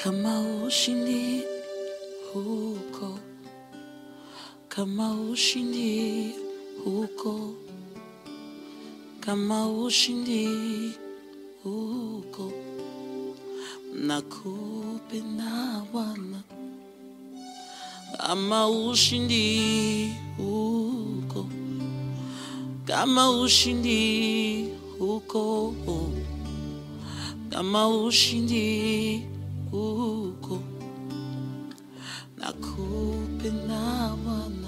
kama ushindi huko, kama ushindi huko, kama ushindi huko, nakupenda Bwana, kama ushindi huko, kama ushindi huko, kama ushindi huko, nakupenda Bwana,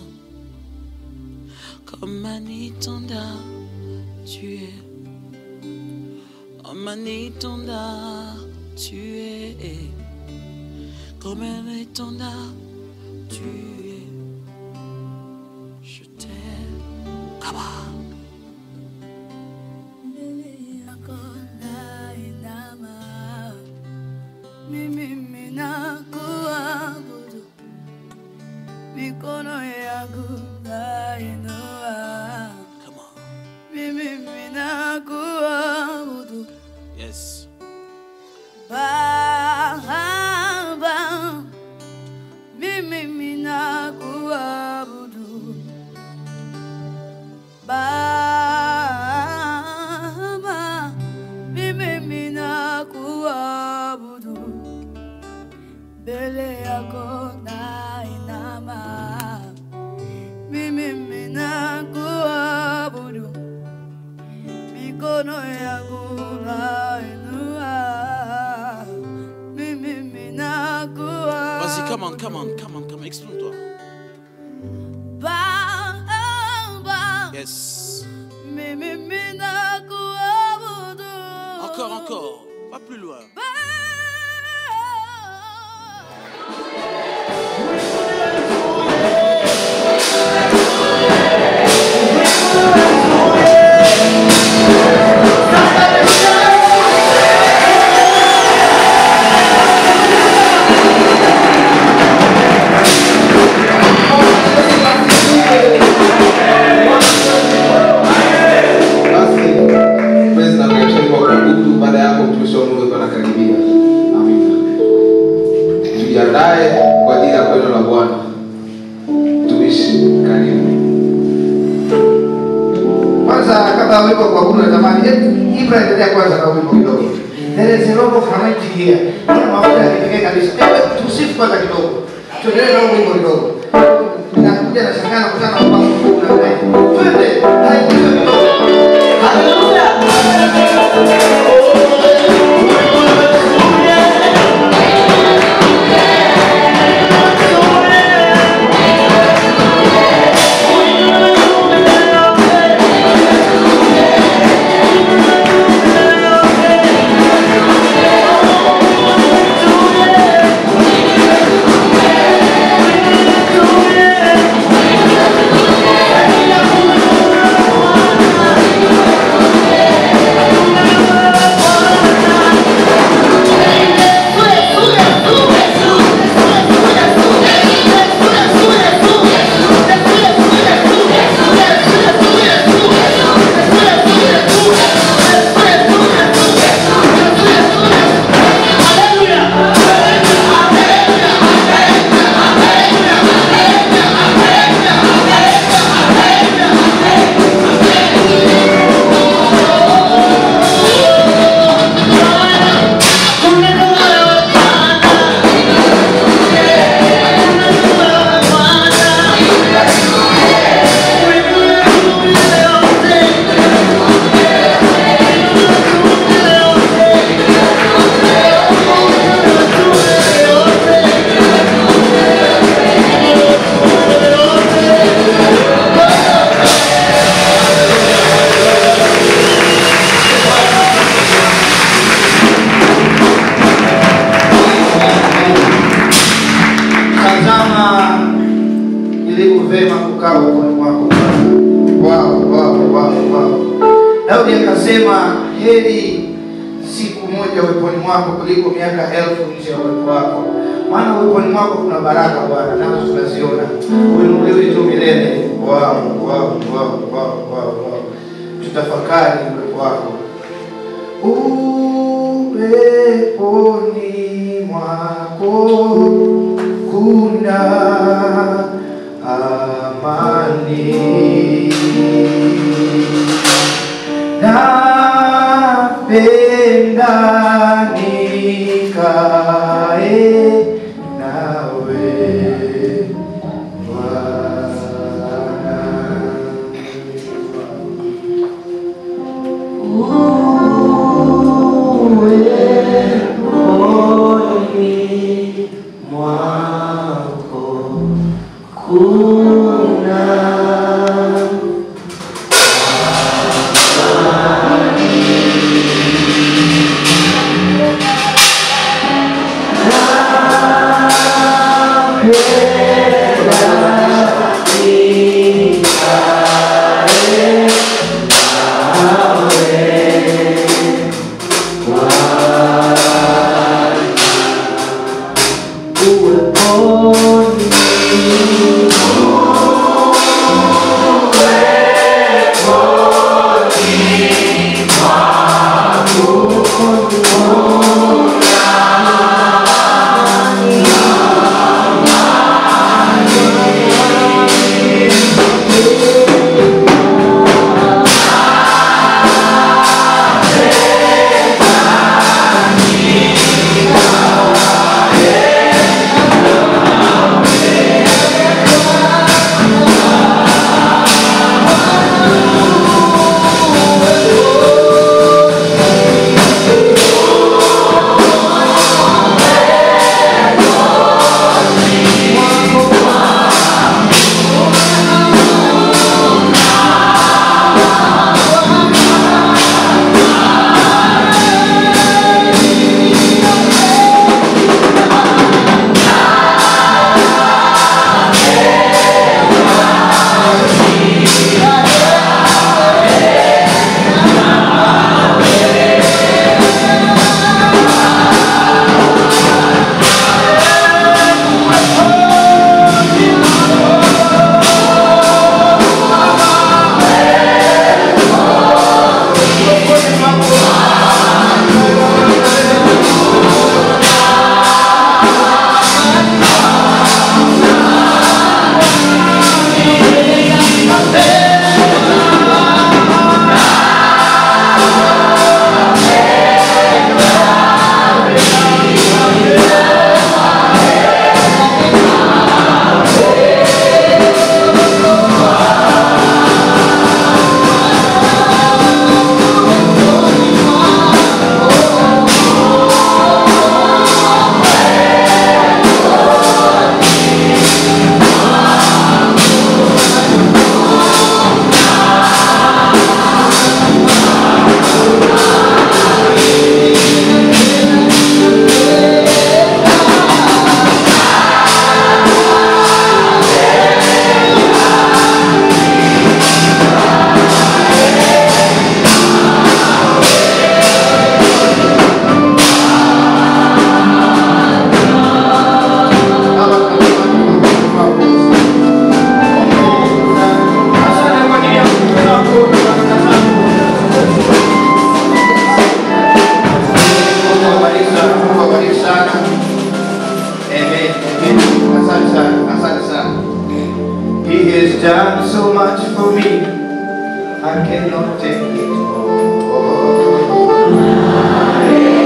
comme un étendard tu es, comme un étendard tu es, comme un étendard tu es, je t'aime, Kaba. Mbele yako nainama, mimi ninakuabudu, mikono yangu nainua, Come on. mimi ninakuabudu Yes. Baba, mimi ninakuabudu Baba, mimi ninakuabudu mbele yako nainama, mimi ninakuabudu mikono yangu nainua, mimi ninakuabudu Vas-y, come on, come on, come on, come on, exprime-toi. Baba, Yes. mimi ninakuabudu Encore, encore. Pas plus loin. Basi praise na kuacha kwa kuabudu. Baada ya hapo mtumishi wa Mungu alikuwa anakaribia. Amina. Tujiandae kwa ajili ya kwenda la Bwana. Mtumishi, karibu. Kwanza kabla wimbo kwa kuabudu natamani eh, Ibra endelea kwanza na wimbo kidogo. There is a lot of anointing here. Kuna mafuta ya kipekee kabisa. Hebu tusifu kwanza kidogo. Tuendelee na wimbo kidogo. Nakuja na shangana kutana na mambo kuna naye. Twende. Hai kidogo kidogo. Haleluya. Tazama ilivyo vema kukaa uweponi mwako Bwana. Wow, wow, wow, wow. Daudi akasema heri siku moja uweponi mwako kuliko miaka elfu nje ya uwepo wako, maana uweponi mwako kuna baraka Bwana, nazo tunaziona. Uinuliwe tu milele. Wow, wow, wow, wow, wow, wow. Tutafakari uwepo wako uweponi mwako kuna amani. Napenda nikae nawe He has done so much for me, I cannot take it all.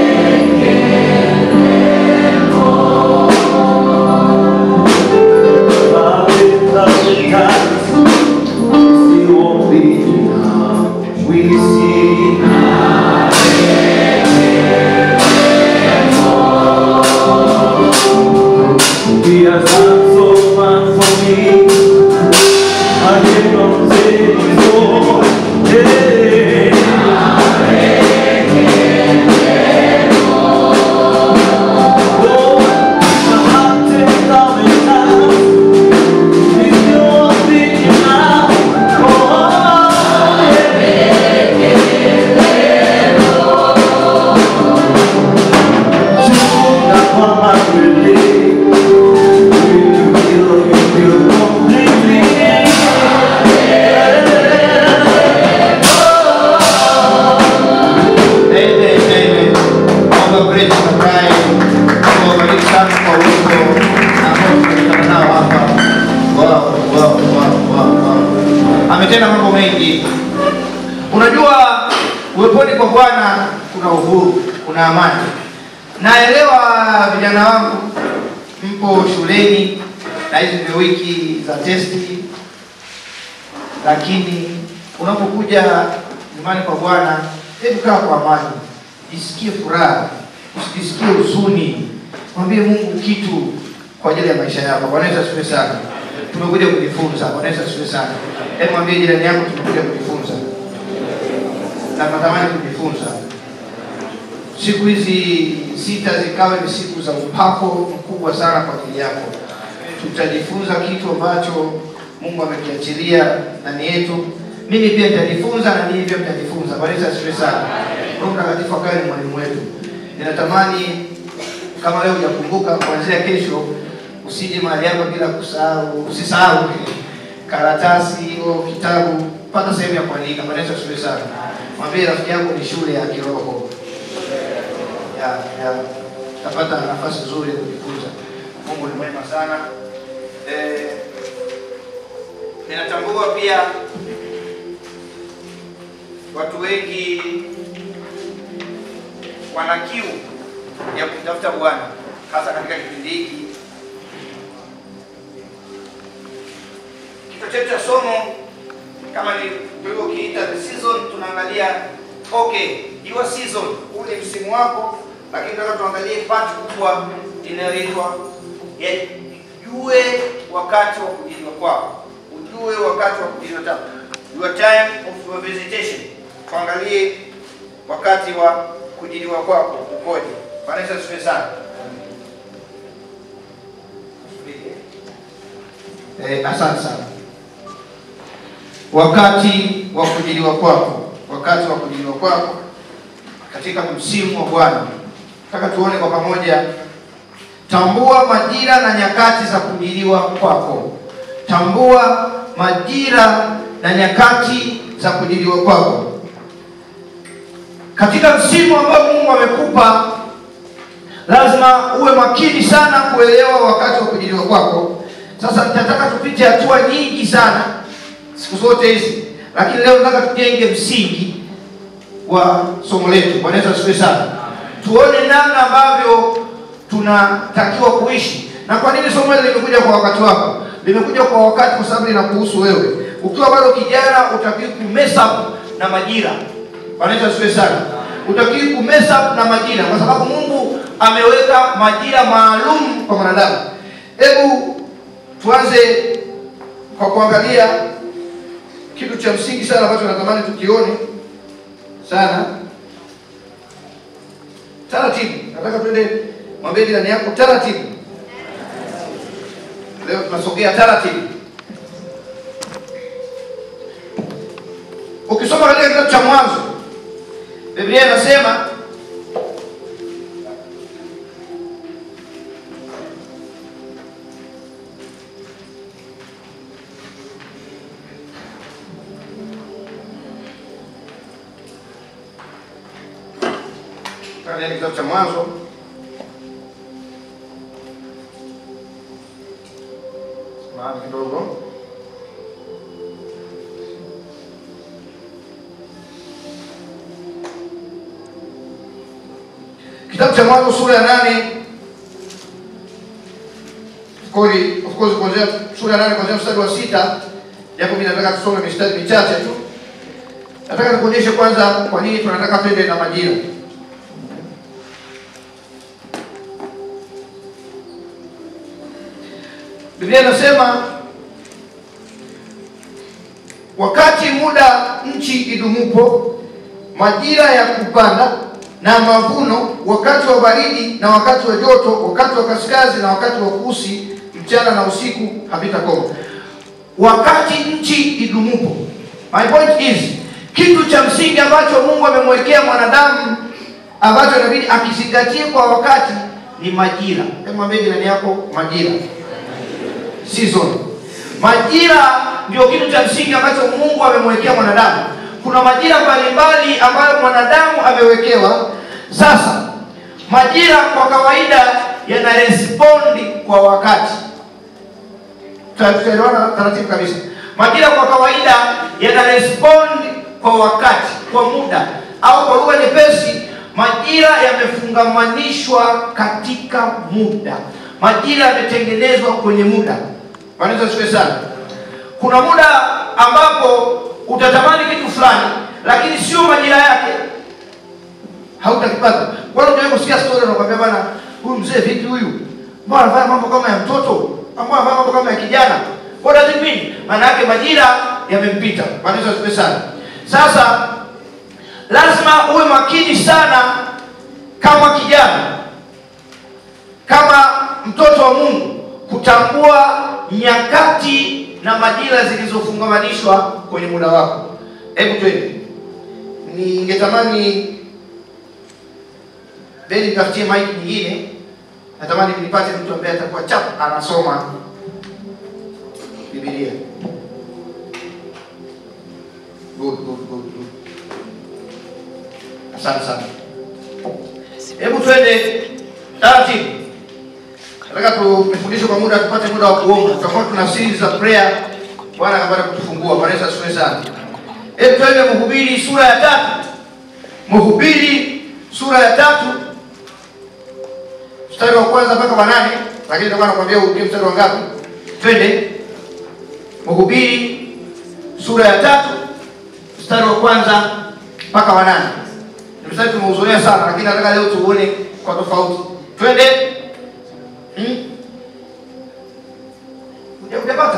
We see He has done so much for me. I cannot say it all. Hey. ametenda mambo mengi. Unajua, uweponi kwa Bwana kuna uhuru, kuna amani. Naelewa vijana wangu mpo shuleni na hizi ndio wiki za testi, lakini unapokuja nyumbani kwa Bwana, hebu kaa kwa amani, jisikie furaha, usijisikie huzuni, mwambie Mungu kitu kwa ajili ya maisha yako. Bwana Yesu asifiwe sana. Tumekuja kujifunza. Bwana Yesu asifiwe sana. Hebu mwambie jirani yako, tumekuja kujifunza na tunatamani kujifunza. Siku hizi sita zikawe ni siku za upako mkubwa sana kwa ajili yako. Tutajifunza kitu ambacho Mungu amekiachilia ndani yetu. Mimi pia nitajifunza na ninyi pia mtajifunza. Bwana Yesu asifiwe sana. Roho Mtakatifu akawe ni mwalimu wetu. Ninatamani kama leo hujakumbuka, kuanzia kesho usije mahali hapa bila kusahau, usisahau karatasi au kitabu, pata sehemu ya kuandika. Bwana Yesu asifiwe sana. Mwambie rafiki yako ni shule ya kiroho ya ya tapata nafasi nzuri ya kujifunza. Mungu ni mwema sana. Eh, ninatambua pia watu wengi wana kiu ya kumtafuta Bwana hasa katika kipindi hiki. Kichwa chetu cha somo kama ni tulivyokiita the season, tunaangalia okay, your season, huu ni msimu wako, lakini nataka tuangalie part kubwa inayoitwa ya jue wakati wa kujiliwa kwako, ujue wakati wa kujiliwa kwako, your time of your visitation. Tuangalie wakati wa kujiliwa kwako ukoje. Bwana Yesu asifiwe sana. Eh, asante sana. Wakati wa kujiliwa kwako, wakati wa kujiliwa kwako katika msimu wa Bwana. Nataka tuone kwa pamoja, tambua majira na nyakati za kujiliwa kwako. Tambua majira na nyakati za kujiliwa kwako katika msimu ambao Mungu amekupa, lazima uwe makini sana kuelewa wakati wa kujiliwa kwako. Sasa nitataka tupite hatua nyingi sana siku zote hizi, lakini leo nataka tujenge msingi wa somo letu. Bwana Yesu asifiwe sana. Tuone namna ambavyo tunatakiwa kuishi na kwa nini somo hili limekuja kwa wakati wako. Limekuja kwa wakati kwa sababu linakuhusu wewe. Ukiwa bado kijana, utakiwa kumess up na majira. Bwana Yesu asifiwe sana. Utakiwa kumess up na majira kwa sababu Mungu ameweka majira maalum kwa mwanadamu. Hebu tuanze kwa kuangalia kitu cha msingi sana ambacho natamani tukione sana taratibu. Nataka tuende, mwambie jirani yako taratibu. Leo tunasogea taratibu. Ukisoma katika kitabu cha Mwanzo, Biblia inasema katika kitabu cha Mwanzo maana kidogo kitabu cha Mwanzo sura ya nane of course- of course kuanzia sura ya nane kuanzia mstari wa sita japo mimi nataka tusome mistari michache tu. Nataka nikuonyeshe kwanza kwa nini tunataka twende na majira. Biblia inasema wakati muda nchi idumupo, majira ya kupanda na mavuno, wakati wa baridi na wakati wa joto, wakati wa kaskazi na wakati wa kusi, mchana na usiku havitakoma. Wakati nchi idumupo. My point is, kitu cha msingi ambacho Mungu amemwekea mwanadamu ambacho inabidi akizingatie kwa wakati ni majira. Hebu mwambie jirani yako majira season. Majira ndio kitu cha msingi ambacho Mungu amemwekea mwanadamu. Kuna majira mbalimbali ambayo mwanadamu amewekewa. Sasa majira kwa kawaida yana respondi kwa wakati. Tuta- Tutaelewana taratibu kabisa. majira kwa kawaida yana respond kwa wakati kwa muda au kwa lugha nyepesi majira yamefungamanishwa katika muda majira yametengenezwa kwenye muda wanaweza siwe sana kuna muda ambapo utatamani kitu fulani lakini sio majira yake hautakipata wala unaweza kusikia story unakwambia bana huyu mzee vipi huyu mbona anafanya mambo kama ya mtoto mbona anafanya mambo kama ya kijana what does it mean maana yake majira yamempita wanaweza siwe sana sasa lazima uwe makini sana kama kijana kama mtoto wa mungu kutambua nyakati na majira zilizofungamanishwa kwenye muda wako hebu twende ningetamani beni nitafutie maiki nyingine natamani nipate mtu ambaye atakuwa chap anasoma bibilia good, good, good, good. asante sana hebu twende taratibu nataka tufundishe kwa muda tupate muda wa kuomba tutakuwa tuna series za prayer bwana akapata kutufungua bwana yesu asifiwe sana hebu twende mhubiri sura ya tatu mhubiri sura ya tatu mstari wa kwanza mpaka wa nane lakini nitakuwa nakwambia urudie mstari wa ngapi twende mhubiri sura ya tatu mstari wa kwanza mpaka wa nane ni mstari tumeuzoea sana lakini nataka leo tuuone kwa tofauti twende hmm? Uja- ujapata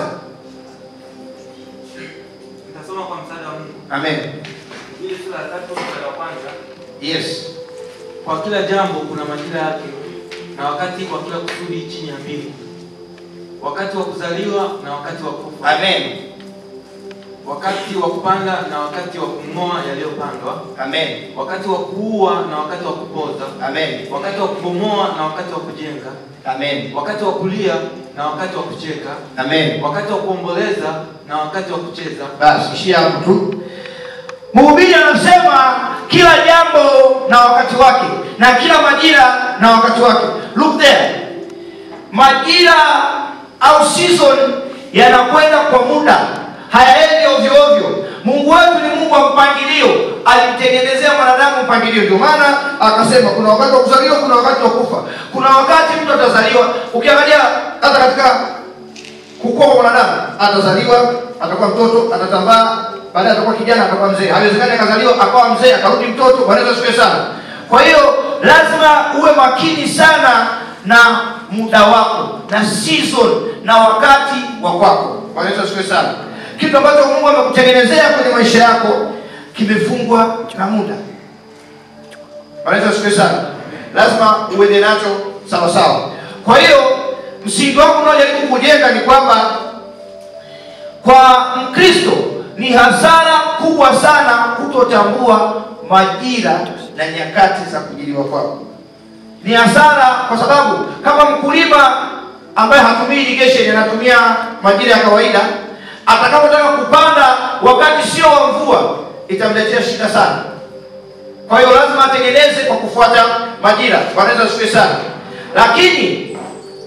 Nitasoma kwa msaada wa Mungu. amen Ile sura ya tatu mstari wa kwanza. yes Kwa kila jambo kuna majira yake na wakati kwa kila kusudi chini ya mbingu, wakati wa kuzaliwa na wakati wa kufa, amen wakati wa kupanda na wakati wa kung'oa yaliyopandwa, amen wakati wa kuua na wakati wa kupoza, amen wakati wa kubomoa na wakati wa kujenga, amen wakati wa kulia na wakati wa kucheka, amen wakati wa kuomboleza na wakati wa kucheza, basi ishia hapo tu mhubiri anasema kila jambo na wakati wake na kila majira na wakati wake look there majira au season yanakwenda kwa muda hayaendi ovyo ovyo mungu wetu ni mungu wa mpangilio alimtengenezea mwanadamu mpangilio ndio maana akasema kuna wakati wa kuzaliwa kuna wakati wa kufa kuna wakati mtu atazaliwa ukiangalia hata katika kukua kwa mwanadamu atazaliwa atakuwa mtoto atatambaa baadaye atakuwa kijana atakuwa mzee haiwezekani akazaliwa akawa mzee akarudi mtoto wanaweza siwe sana kwa hiyo lazima uwe makini sana na muda wako na season na wakati wa kwako wanaweza siwe sana kitu ambacho mungu amekutengenezea kwenye maisha yako kimefungwa na muda wanaweza siwe sana lazima uende nacho sawa sawa kwa hiyo msingi wako unaojaribu kujenga ni kwamba kwa mkristo ni hasara kubwa sana kutotambua majira na nyakati za kujiliwa kwako ni hasara kwa sababu kama mkulima ambaye hatumii irrigation anatumia majira ya kawaida atakapotaka kupanda wakati sio wa mvua itamletea shida sana kwa hiyo lazima atengeneze kwa kufuata majira wanaweza siwe sana lakini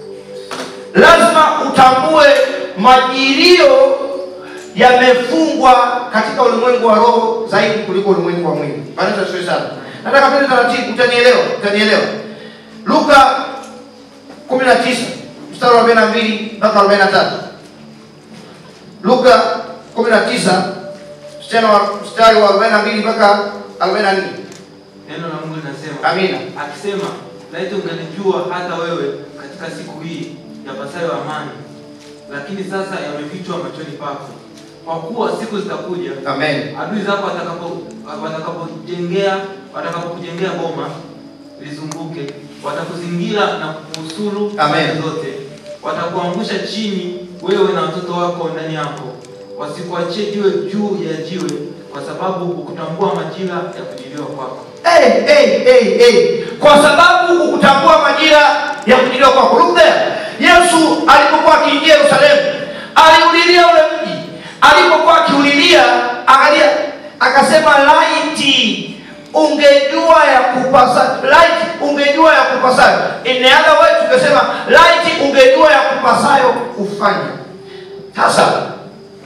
lazima utambue majirio yamefungwa katika ulimwengu wa roho zaidi kuliko ulimwengu wa mwili wanaweza siwe sana nataka tuende taratibu utanielewa utanielewa luka 19 mstari wa 42 mpaka 43 luka 19 mstari wa mstari wa 42 mpaka 44 neno la Mungu linasema amina akisema, laiti ungalijua hata wewe katika siku hii yapasayo amani, lakini sasa yamefichwa machoni pako. Kwa kuwa siku zitakuja, amen adui zako watakapo watakapojengea watakapokujengea boma lizunguke, watakuzingira na kukusuru Amen. pande zote, watakuangusha chini wewe na watoto wako ndani yako, wasikuachie jiwe juu ya jiwe, kwa sababu hukutambua majira ya kujiliwa kwako. hey, hey, hey, hey. kwa sababu hukutambua majira ya kujiliwa kwako look there yesu alipokuwa akiingia yerusalemu aliulilia ule mji alipokuwa akiulilia angalia akasema laiti ungejua ya kupasa laiti ungejua ya kupasayo in the other way tukasema laiti ungejua ya kupasayo kufanya sasa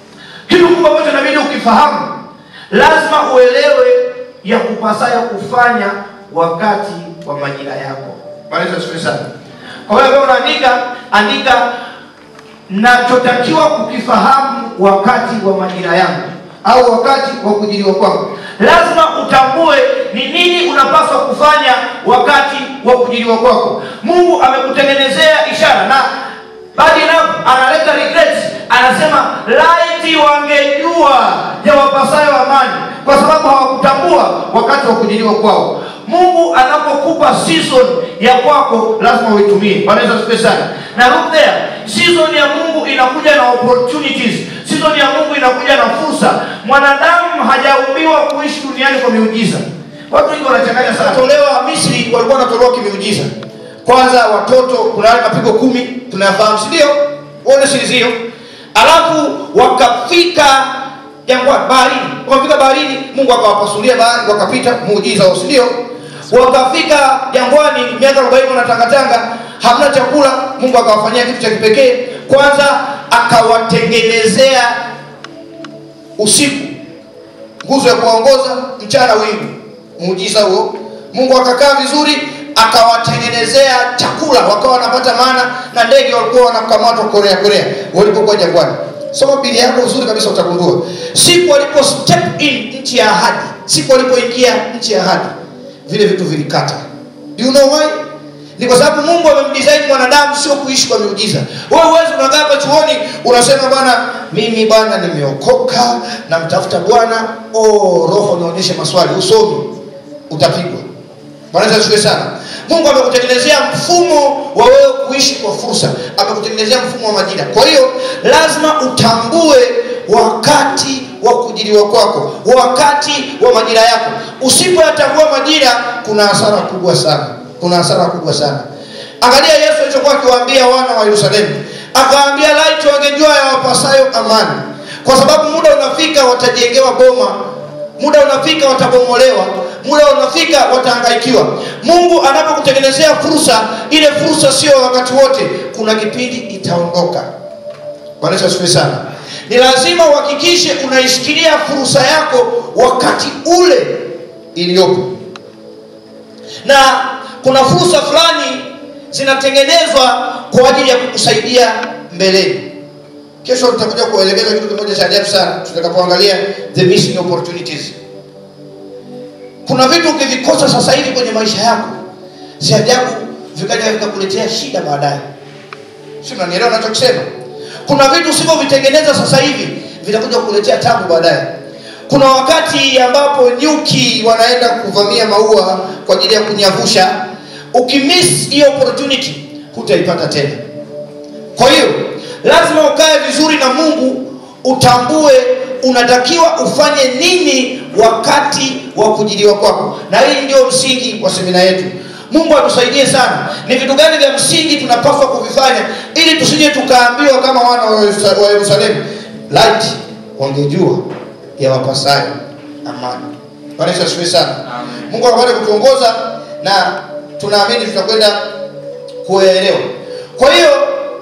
kitu kubwa ambacho inabidi ukifahamu lazima uelewe ya kupasayo kufanya wakati wa majira yako Bwana Yesu asifiwe sana kwa hiyo wewe unaandika andika nachotakiwa kukifahamu wakati wa majira yangu au wakati wa kujiliwa kwangu lazima utambue ni nini unapaswa kufanya wakati wa kujiliwa kwako mungu amekutengenezea ishara na bali na analeta regrets anasema laiti wangejua ya wapasayo amani kwa sababu hawakutambua wakati wa kujiliwa kwao mungu anapokupa season ya kwako lazima uitumie Bwana Yesu asifiwe sana na look there season ya mungu inakuja na opportunities season ya mungu inakuja na fursa mwanadamu hajaumbiwa kuishi duniani kwa miujiza watu wengi wanachanganya sana tolewa misri walikuwa wanatolewa kimiujiza kwanza watoto kuna yale mapigo kumi tunayafahamu si ndio uone siri hiyo alafu wakafika jangwani baharini wakafika baharini mungu akawapasulia bahari wakapita muujiza wao si ndio wakafika jangwani miaka arobaini wanatangatanga hamna chakula mungu akawafanyia kitu cha kipekee kwanza akawatengenezea usiku nguzo ya kuwaongoza mchana wingu muujiza huo mungu akakaa vizuri akawatengenezea chakula wakawa wanapata maana na ndege walikuwa wanakamatwa korea korea walipokuwa jangwani soma bili yako uzuri kabisa utagundua siku walipo step in nchi ya ahadi siku walipoingia nchi ya ahadi vile vitu vilikata Do you know why ni kwa sababu mungu amemdesign mwanadamu sio kuishi kwa miujiza wewe uwezi unakaa hapa chuoni unasema bwana mimi bwana nimeokoka namtafuta bwana oh, roho nionyeshe maswali usomi utapigwa bwana Yesu asifiwe sana mungu amekutengenezea mfumo wa wewe kuishi kwa fursa amekutengenezea mfumo wa majira kwa hiyo lazima utambue wakati wa kujiliwa kwako wakati wa majira yako usipoyatambua majira kuna hasara kubwa sana kuna hasara kubwa sana angalia yesu alichokuwa akiwaambia wana wa yerusalemu akawaambia laiti wangejua ya wapasayo amani kwa sababu muda unafika watajengewa boma muda unafika watabomolewa muda unafika watahangaikiwa mungu anapokutengenezea fursa ile fursa sio wakati wote kuna kipindi itaondoka bwana Yesu asifiwe sana ni lazima uhakikishe unaishikilia fursa yako wakati ule iliyopo na kuna fursa fulani zinatengenezwa kwa ajili ya kukusaidia mbeleni kesho tutakuja kuelekeza kitu kimoja cha ajabu sana tutakapoangalia the missing opportunities kuna vitu ukivikosa sasa hivi kwenye maisha yako si ajabu vikaja vikakuletea shida baadaye si unanielewa nachokisema kuna vitu usivyovitengeneza sasa hivi vitakuja kukuletea tabu baadaye kuna wakati ambapo nyuki wanaenda kuvamia maua kwa ajili ya kunyavusha ukimiss hiyo opportunity hutaipata tena kwa hiyo lazima ukae vizuri na mungu utambue unatakiwa ufanye nini wakati wa kujiliwa kwako na hii ndio msingi wa semina yetu mungu atusaidie sana ni vitu gani vya msingi tunapaswa kuvifanya ili tusije tukaambiwa kama wana wa Yerusa- wa yerusalemu light wangejua ya wapasayo amani Bwana Yesu asifiwe sana Amen. mungu akapate kutuongoza na tunaamini tutakwenda kuelewa kwa hiyo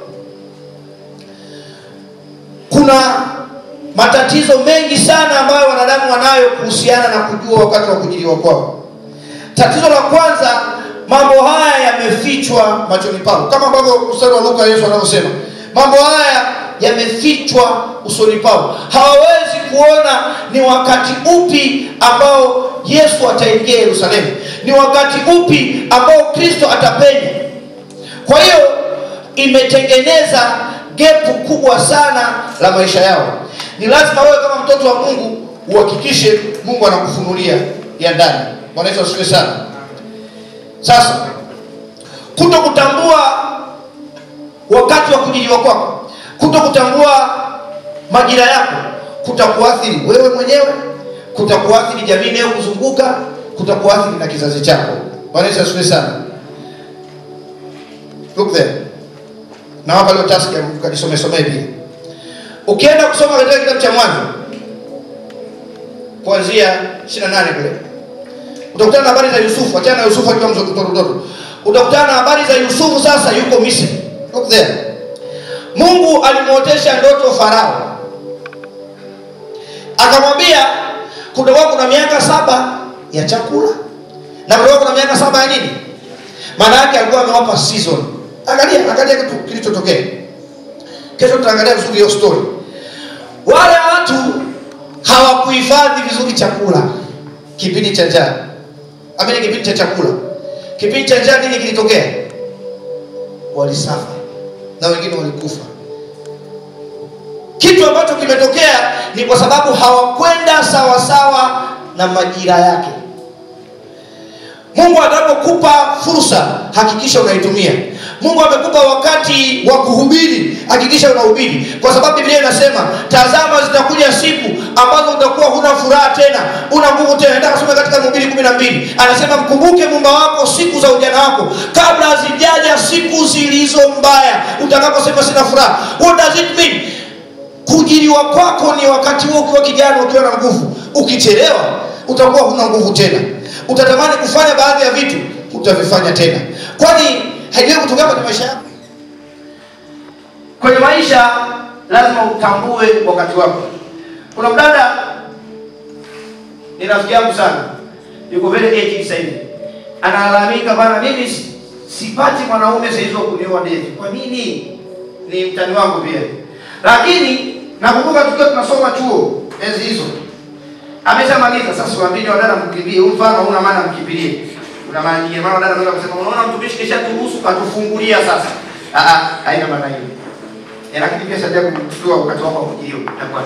kuna matatizo mengi sana ambayo wanadamu wanayo kuhusiana na kujua wakati wa kujiliwa kwao tatizo la kwanza mambo haya yamefichwa machoni pao kama ambavyo mstari wa luka yesu anavyosema mambo haya yamefichwa usoni pao hawawezi kuona ni wakati upi ambao yesu ataingia yerusalemu ni wakati upi ambao kristo atapenya kwa hiyo imetengeneza gepu kubwa sana la maisha yao ni lazima wewe kama mtoto wa mungu uhakikishe mungu anakufunulia ya ndani bwana yesu asifiwe sana sasa kuto kutambua wakati wa kujiliwa kwako kuto kutambua majira yako kutakuathiri wewe mwenyewe kutakuathiri jamii inayokuzunguka kutakuathiri na kizazi chako bwana yesu asifiwe sana look there na hapa leo task ya mkajisomesomee pia ukienda kusoma katika kitabu cha mwanzo kuanzia 28 kule utakutana na habari za yusufu achana na yusufu akiwa mtoto mtoto utakutana na habari za yusufu sasa yuko misri look there mungu alimwotesha ndoto farao akamwambia kutakuwa kuna miaka saba ya chakula na kutakuwa kuna miaka saba ya nini maana yake alikuwa amewapa season angalia angalia kitu kilichotokea kesho tutaangalia vizuri hiyo story wale watu hawakuhifadhi vizuri chakula kipindi cha njaa amini kipindi cha chakula kipindi cha njaa nini kilitokea walisafa na wengine walikufa kitu ambacho kimetokea ni kwa sababu hawakwenda sawasawa na majira yake mungu anapokupa fursa hakikisha unaitumia mungu amekupa wakati wa kuhubiri hakikisha unahubiri kwa sababu biblia inasema tazama zitakuja siku ambazo utakuwa huna furaha tena una nguvu tena enda kasome katika mhubiri kumi na mbili anasema mkumbuke mumba wako siku za ujana wako kabla hazijaja siku zilizo mbaya utakaposema sina furaha what does it mean kujiliwa kwako ni wakati huo ukiwa kijana ukiwa na nguvu ukichelewa utakuwa huna nguvu tena utatamani kufanya baadhi ya vitu utavifanya tena kwani haijawahi kutokea kwenye maisha yako kwenye maisha lazima utambue wakati wako kuna mdada ni rafiki yangu sana yuko vile age sasa hivi analalamika bana mimi si- sipati mwanaume saizi wa kunioa deti kwa nini ni mtani wangu pia lakini nakumbuka tukiwa tunasoma chuo enzi hizo ameshamaliza sasa siwaambini wadada mkimbie huu mfano una maana mkimbilie una maana nyingine maana wadada wanaweza kusema unaona mtumishi kisha turuhusu katufungulia sasa ah ah haina maana hiyo Eh, lakini pia sasa kuchukua wakati wako wa kujio itakuwa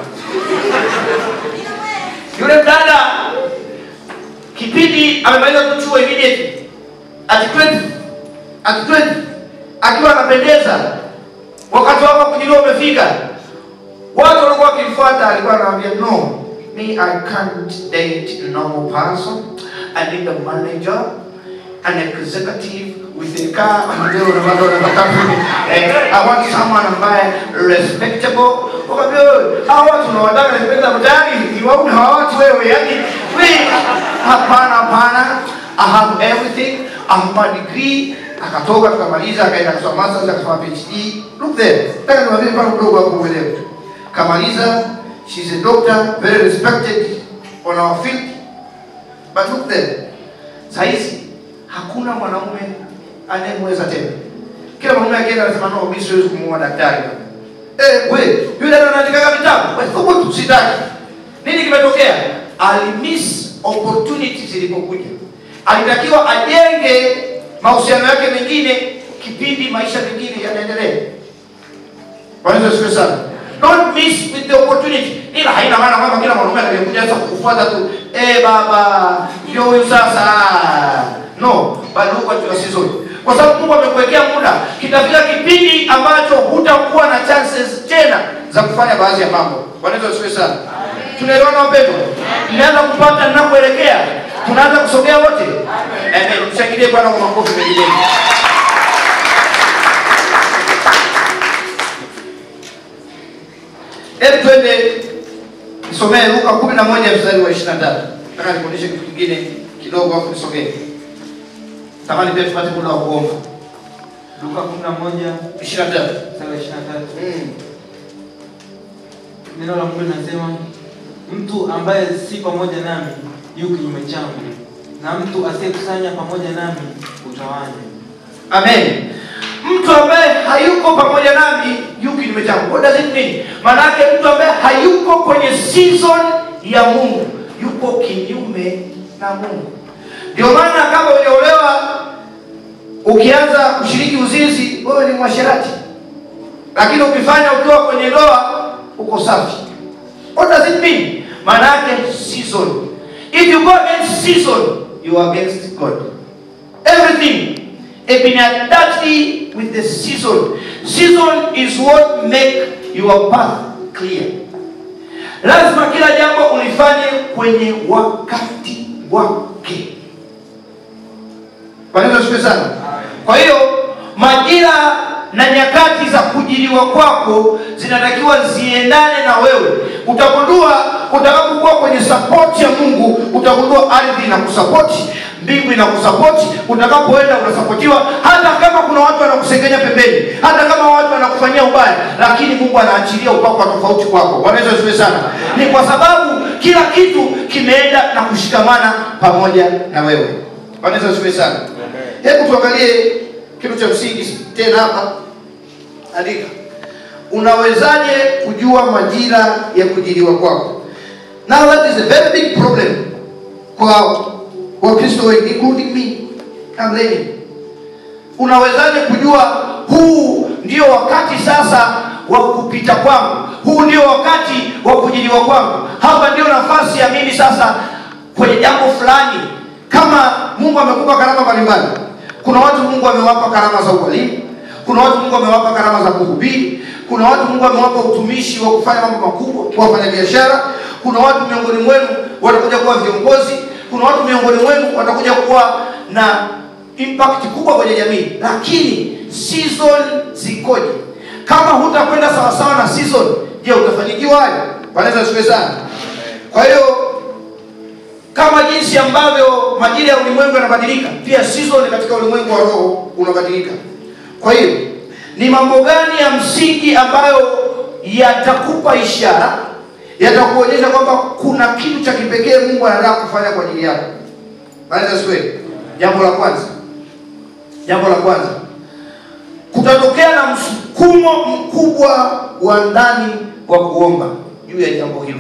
yule mdada kipindi amemaliza tu chuo immediately at 20 at 20 akiwa anapendeza wakati wako wa kujiliwa umefika watu walikuwa wakimfuata alikuwa anawaambia no me i can't date a normal person i need a manager an executive with a car and leo na bado nataka eh, i want someone ambaye respectable wakaambia wewe hao watu unawataka respectable tayari ni wauni hawa watu wewe yani we hapana hapana i have everything i have my degree akatoka tukamaliza akaenda kusoma masters akasoma phd look there nataka niwaambie mfano mdogo hapo uelewe kamaliza she's a doctor very respected on our field but look there sahizi hakuna mwanaume anayemweza tena kila mwanaume akienda anasema no mimi siwezi kumuoa daktari eh we yule ndo anaandikaga vitabu wewe thubutu sitaki nini kimetokea alimiss opportunity zilipokuja alitakiwa ajenge mahusiano yake mengine kipindi maisha mengine yanaendelea Bwana Yesu asifiwe sana. Don't miss with the opportunity. Ila haina maana kwamba kila mwanaume atakayekuja sasa kukufuata tu, eh baba, ndio huyu sasa. No, bali huko katika season. Kwa sababu Mungu amekuwekea muda, kitafika kipindi ambacho hutakuwa na chances tena za kufanya baadhi ya mambo. Bwana Yesu asifiwe sana. Tunaelewana wapendwa? Tunaanza kupata ninakoelekea. Tunaanza kusogea wote. Amen. Mshangilie Bwana kwa makofi mengi mengi. Hebu twende nisomee Luka kumi na moja mstari wa ishirini na tatu. Nataka nikuonyeshe kitu kingine kidogo hapo nisomee. Tamani pia tupate muda wa kuomba. Luka 11 ishirini na tatu. mstari wa 23. Mm. Neno la Mungu linasema mtu ambaye si pamoja nami yu kinyume changu, na mtu asiyekusanya pamoja nami utawanya. Amen. Mtu ambaye hayuko pamoja nami yuko kinyume changu. What does it mean? Maana yake mtu ambaye hayuko kwenye season ya Mungu yuko kinyume na Mungu. Ndio maana kama hujaolewa ukianza kushiriki uzinzi, wewe ni mwasherati, lakini ukifanya ukiwa kwenye ndoa uko safi. What does it mean? Maana yake season. If you go against season, you are against God. Everything inadaptly with the season. Season is what make your path clear. Lazima kila jambo ulifanye kwenye wakati wake. Bwana Yesu asifiwe sana. Kwa hiyo majira na nyakati za kujiliwa kwako zinatakiwa ziendane na wewe. Utagundua utakapokuwa kwenye support ya Mungu, utagundua ardhi inakusapoti, mbingu inakusapoti. Utakapoenda unasapotiwa, hata kama kuna watu wanakusengenya pembeni, hata kama watu wanakufanyia ubaya, lakini Mungu anaachilia upako wa tofauti kwako. Bwana Yesu asifiwe sana. Ni kwa sababu kila kitu kimeenda na kushikamana pamoja na wewe Bwana Yesu asifiwe sana hebu tuangalie kitu cha msingi tena hapa andika unawezaje kujua majira ya kujiliwa kwako now that is a very big problem kwa wakristo wengi including me I'm learning unawezaje kujua huu ndio wakati sasa wa kupita kwangu huu ndio wakati wa kujiliwa kwangu hapa ndio nafasi ya mimi sasa kwenye jambo fulani kama mungu amekupa karama mbalimbali kuna watu mungu amewapa karama za ualimu kuna watu mungu amewapa karama za kuhubiri kuna watu mungu amewapa utumishi wa kufanya mambo makubwa kwa wafanya biashara kuna watu miongoni mwenu watakuja kuwa viongozi kuna watu miongoni mwenu watakuja kuwa na impact kubwa kwenye jamii lakini season zikoje kama hutakwenda sawasawa na season je utafanikiwa hayo wanaweza siwe sana kwa hiyo kama jinsi ambavyo majira ya ulimwengu yanabadilika pia season katika ulimwengu wa roho unabadilika kwa hiyo ni mambo gani ya msingi ambayo yatakupa ishara yatakuonyesha kwamba kuna kitu cha kipekee mungu anataka kufanya kwa ajili yako Bwana siwe jambo la kwanza jambo la kwanza kutatokea na msukumo mkubwa wa ndani wa kuomba juu ya jambo hilo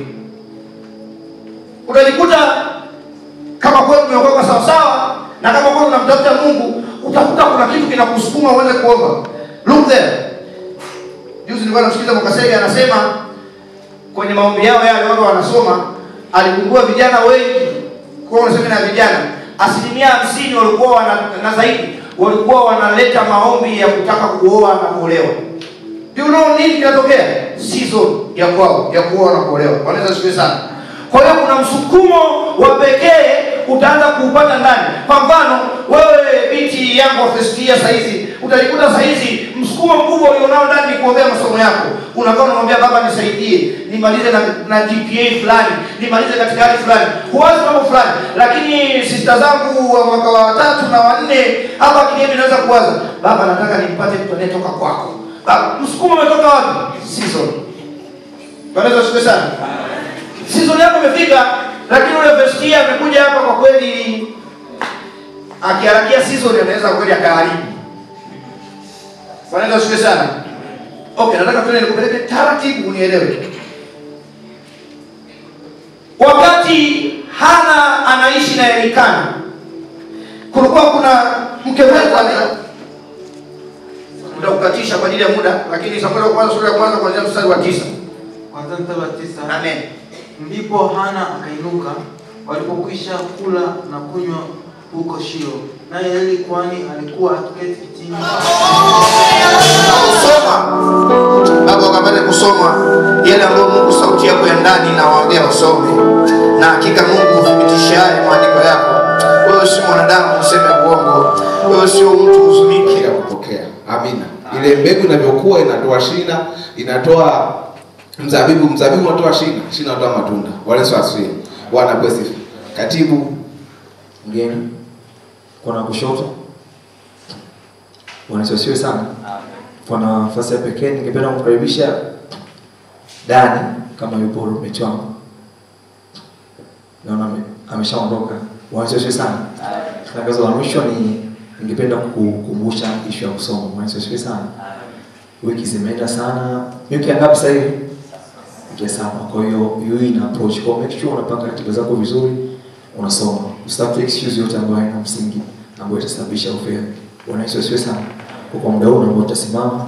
utajikuta kama kweli umeokoka sawasawa na kama kweli unamtafuta mungu utakuta kuna kitu kinakusukuma uweze kuomba look there juzi nilikuwa namsikiliza mwakasege anasema kwenye maombi yao yale watu wanasoma aligundua vijana wengi kwa unasema na vijana asilimia hamsini walikuwa wana, na zaidi walikuwa wanaleta maombi ya kutaka kuoa na kuolewa Do you know nini kinatokea season ya kwao ya kuoa na kuolewa wanaweza siku sana kwa hiyo kuna msukumo wa pekee utaanza kuupata ndani kwa mfano wewe binti yangu wa first year saizi utajikuta saizi msukumo mkubwa ulionao ndani ni kuombea masomo yako unakaa unamwambia baba nisaidie nimalize na, na gpa fulani nimalize katika hali fulani huwazi mambo fulani lakini sista zangu wa mwaka wa tatu na wanne hapa kiniemi naweza kuwaza baba nataka nimpate mtu anayetoka kwako baba msukumo umetoka wapi season wanaweza siku sana season yako imefika lakini ule vestia amekuja hapa kwa kweli akiharakia season anaweza kweli akaharibu wanaweza siku sana okay nataka tuende nikupeleke taratibu unielewe wakati hana anaishi na elikana kulikuwa kuna mke wetu ane- muda kukatisha kwa ajili ya muda lakini samueli wa kwanza sura ya kwanza kuanzia mstari wa tisa kwanza mstari wa tisa amen ndipo hana akainuka walipokwisha kula na kunywa huko shilo naye eli kwani alikuwa akiketi kitini kusoma baba wakapate kusoma yale ambayo mungu sauti yako ya ndani inawaambia wasome na hakika mungu huthibitishaye maandiko yako wewe si mwanadamu useme uongo wewe sio mtu huzunike ya kupokea amina ile mbegu inavyokuwa inatoa shina inatoa mzabibu mzabibu unatoa shina shina unatoa matunda wale asifiwe bwana kwa sifa katibu mgeni kona kushoto wanasiwasiwe sana kwa nafasi ya pekee ningependa kumkaribisha dani kama yupo roommate wangu naona ame- ameshaondoka wanasiwasiwe sana tangazo la mwisho ni ningependa kukumbusha ishu ya kusoma wanasiwasiwe sana wiki zimeenda sana ni wiki ya ngapi sasa hivi wiki ya saba kwa hiyo hiyo ina approach kwa make sure unapanga ratiba zako vizuri unasoma usitafute excuse yote ambayo haina msingi ambayo itasababisha ufeli bwana yesu asiwe sana kwa kwa muda huu ambao utasimama